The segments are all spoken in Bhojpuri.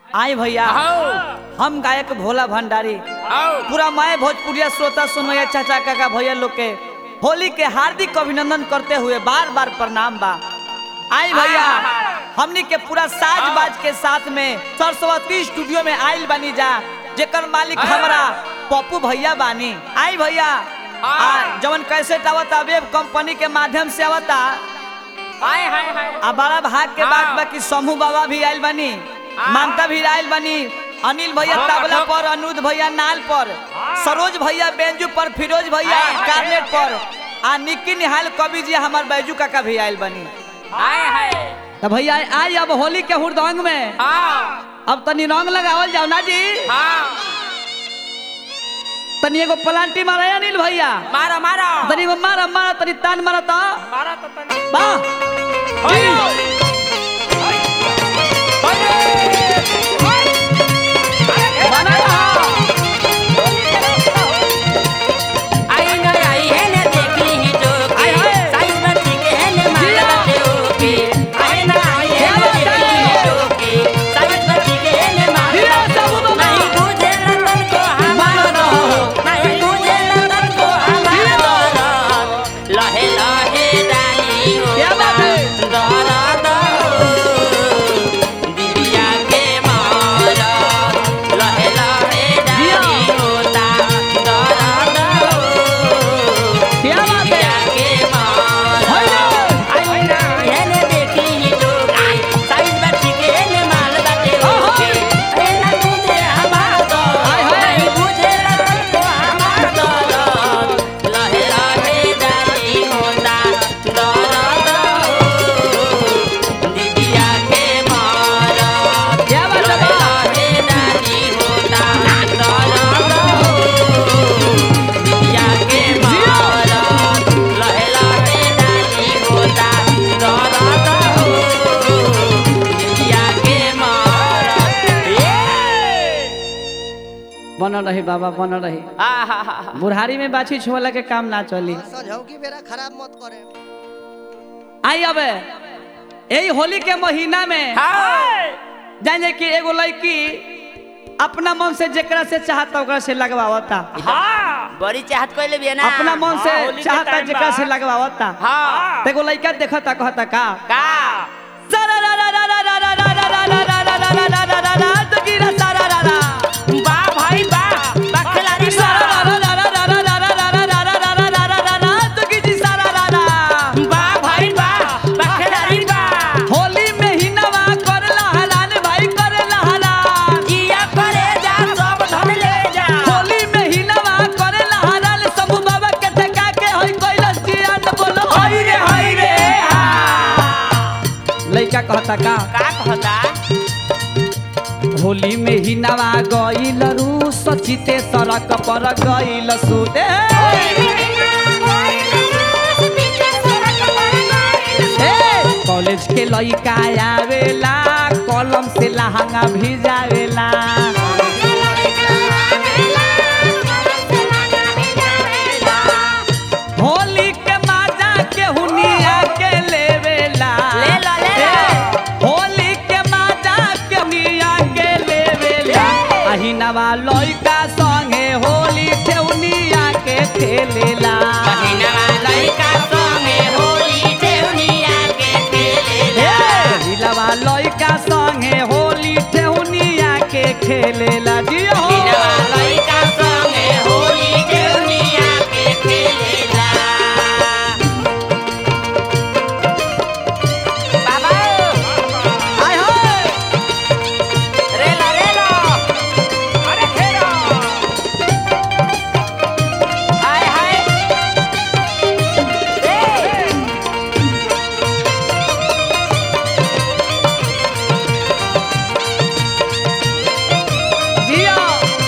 आई भैया आओ हम गायक भोला भंडारी आओ पूरा माए भोजपुरिया श्रोता सुनैया चाचा काका भैया लोग के होली के हार्दिक अभिनंदन करते हुए बार बार प्रणाम बा आई भैया हमनी के पूरा साज बाज के साथ में सरस्वती स्टूडियो में आइल बनी जा जेकर मालिक हमरा पप्पू भैया बानी आई भैया आ जवन कैसेट आवता वेब कंपनी के माध्यम से आवता हाय हाय हाय आ बड़ा भाग के बात हाँ। बा कि समूह बाबा भी आइल बनी हाँ। ममता भी आइल बनी अनिल भैया हाँ, तबला हाँ। पर अनुज भैया नाल पर सरोज भैया बेंजू पर फिरोज भैया हाँ, हाँ, कार्नेट पर आ निक्की निहाल कवि जी हमार बैजू काका भी आइल बनी हाय हाय तो भैया आई अब होली के हुरदंग में हाँ अब तनी रंग लगावल जाओ ना जी हाँ तनी एगो पलांटी मारा है अनिल भैया मारा मारा तनी एगो मारा मारा तनी तान मारा तो मारा तो तनी वाह होय बना रहा। आई न आई है न देखली ही टोके आय हाय। साइज बच्ची के है न माला बाटे ओके आई न आई है न देखली ही टोके साइज बच्ची के है न माला जिया सबू बाबा। नहीं बुझे रतन को हमार दो नहीं बुझे रतन को हमार दो लहे लहे डाली हो क्या बात है? दरा दो दिदिया के मारा लहे लहे जिया। डाली होता दरा दो क्या बात है? के मारा हाय। आई ना येने देखी ही टोके साइज बच्ची के ने माल बाटे ओके ए ना तुझे हमार दो हाय, हाय। नहीं बुझे रतन को हमार दो लहे लहे डाली होता दरा दो दीदिया के मारा क्या बात है लहे बा? लहे डाली होता दरा दो दीदिया के मारा लहे लहे डाली होता दरा दो दीदिया के मारा बनल रही बाबा बनल रही बुढ़ारी में बाछी छुअला के काम ना चली सझौकी बेरा खराब मत करे आई अब यही होली के महीना में जाने कि एगो लड़की अपना मन से जेकरा से चाहता ओकरा से लगवावता बड़ी चाहत कोई भी है ना अपना मन से हाँ, होली के चाहता टाइम जेकरा बा। से लगवावता हाँ तो एगो लड़का देखता कहता का का बा भाई बा बखलारी बा बा भाई बा बखलारी बा होली में ही नवा करला हलाल भाई करला हलाल जिया करे जा सब धन ले जा होली में ही नवा करला हलाल समूह बाबा के ठका के होई कैलाश जियान बोलो होई रे होई रे लइका कहता का का कहता होली में ही नवा गईल रू सचिते सड़क पर गईल सुदे कॉलेज के लइका आवेला कलम से लहंगा भिजावेला होली के माजा के हुनिया के लेवेला ले लो, ले लो। ए, होली के माजा के हुनिया के लेवेला अहिनवा लइका संगे होली ठेउनिया के खेलेला पहिनवा लइका संगे होली देवनिया के खेलेला हिलवा लइका संगे होली ठेउनिया के खेलेला जियो पहिनवा लइका संगे होली देवनिया के खेलेला बाबा आय होय रेला रेला अरे खेलो हाय हाय ए जियो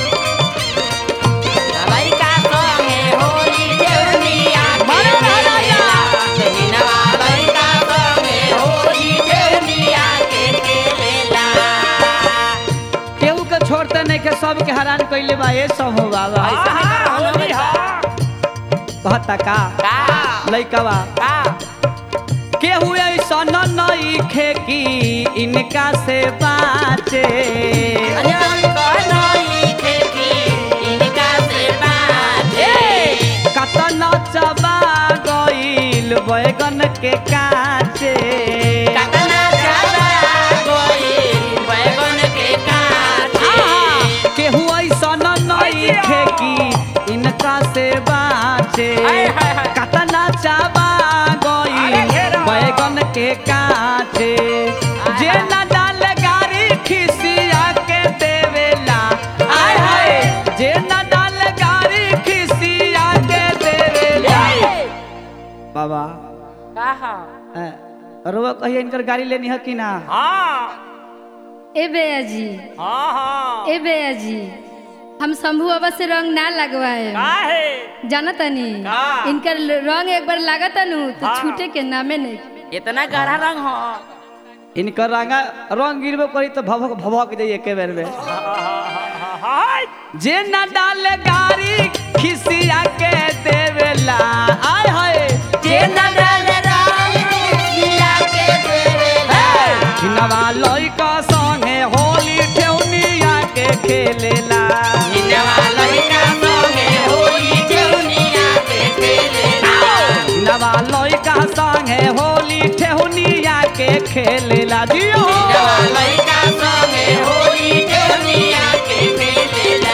लइका संगे होली देवनिया के मारे राजा। खेलेला पहिनवा लइका संगे होली देवनिया के खेलेला केहू के छोड़ते नहीं के सब के हैरान कइले बा ये सब हो बाबा होली हा कहता का का लइका बा का केहू ऐसा नई खेती इनका से बाचे अनंत नई खेती इनका से बाजे कतन चबा गईल बैगन के काचे कतना ज्यादा कोई बैगन के काटे केहू ऐसा नई खेती इनका से बाचे हाय, हाय, हाय। कतना चाबा अरे गईल घेरा। बैगन के काचे जे न डाल गारी खिसिया के देवेला आय हाय जे न डाल गारी खिसिया के देवेला बाबा कहा रुआ कहिए इनकर गाड़ी लेनी है कि ना हाँ ए बेया जी हाँ हाँ ए बेया जी हम शंभू बाबा से रंग ना लगवाए काहे जाना तनी का? इनकर ल- रंग एक बार लागत नु तो हाँ। छूटे के नामे नहीं इतना गहरा रंग हो इनकर रंगा रंग गिरबो करी तो भभक भभक जाइए के बेर में हाय जे न डाल गाड़ी खिसिया के देवेला आय हाय जे न डाल मिला के देवेला हिनवा लइका संगे होली ठेउनिया के खेलेला हिनवा लइका संगे होली ठेउनिया के खेलेला हिनवा लइका संगे होली ठेउनिया के खेलेला जियो हिनवा लइका संगे होली ठेउनिया के खेलेला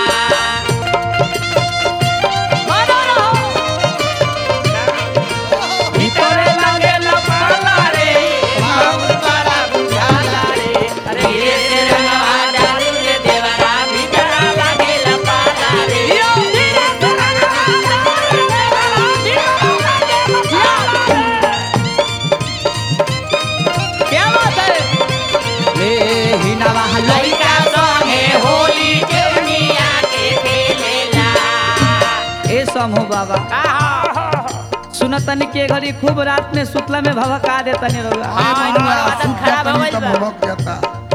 मानो रहो। भीतरे लागेला पाला रे बहुत बड़ा बुझाला रे अरे ये से रंगवा डालू रे देवरा भीतरा लागेला पाला रे जियो। क्या बात है ए हिनवा लइका संगे होली ठेउनिया के खेलेला ए समूह बाबा सुनतनी के घड़ी खूब रात में सुतला में भभका देतनी रहुआ हाँ इनका आदत खराब हो गइल बा भभक जाता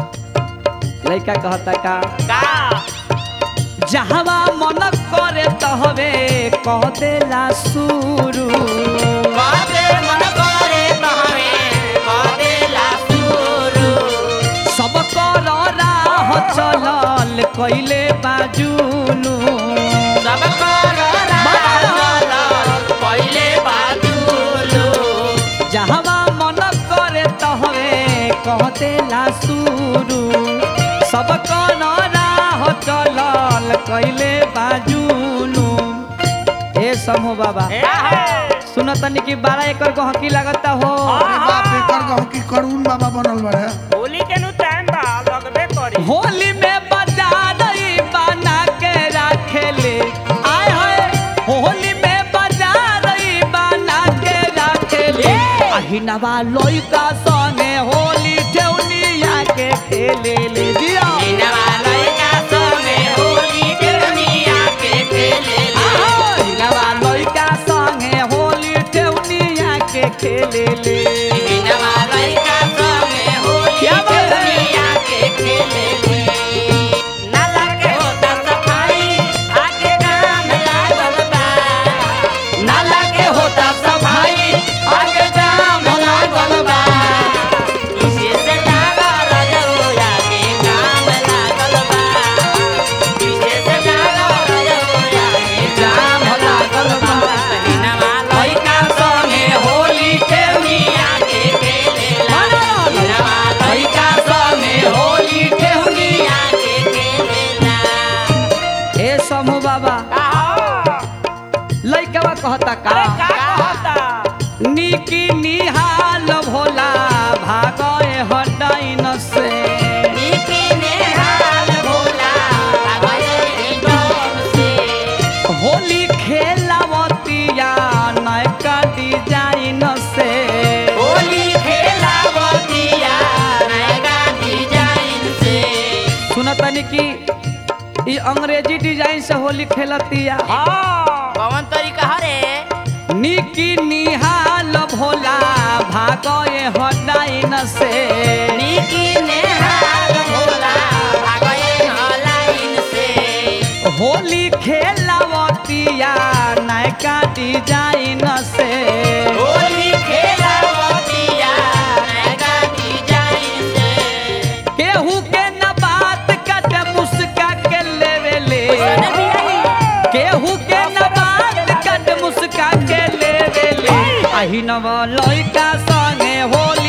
लइका कहता का का जहवा मन करे तहवे कह देला शुरू बाते मन करे तहवे कदेला सुरू सब कर राह चलल कैले बाजुलू सब कर राजल पहिले बादुलू जहवा मन करे तहवे कह देला शुरू सब कर राह चलल कैले बाजुलू ए समूह बाबा क्या है सुनतनी कि बारह एकड़ गहकी लगता हो अरे बाप रे कर गहू की करुण बाबा बनल बड़े होली के नु टाइम बा लगबे करी होली में बजा रही बना के रखेले आय हाय होली में बजा रही बना के रखेले अहिनवा लइका संगे होली ठेउनिया के खेले ले दिया हिनवा लइका संगे होली ठेउनिया के खेलेला अहिनवा लइका संगे होली ठेउनिया के खेले ले हिनवा लइका संगे होली क्या बात है? ठेउनिया के खेलेले नाला के होता सफाई आगे काम लागल बा नाला के होता सफाई आगे काम लागल बा इसे से डाला रजौया के काम लागल बा इसे से डाला रजौया के काम लागल बा हिनवा लइका संगे होली ठेउनिया के खेलेला हिनवा लइका संगे होली ठेउनिया के खेलेला ए समूह बाबा लइकवा कहता का का कहता निकी निहाल भोला भागए हटाइन से नीति नेहाल भोला भगए डोम से होली खेलावतिया नयका डिजाइन से होली खेलावतिया नया डिजाइन से सुनतनी कि ई अंग्रेजी डिजाइन से होली खेलतिया हाँ कौन तरीका हरे निकी निहाल भोला भागए हटाइन से नीति नेहाल भोला भगए लाइन से होली खेलावतिया नयका डिजाइन से होली खेलावतिया आही नव लइका संगे होली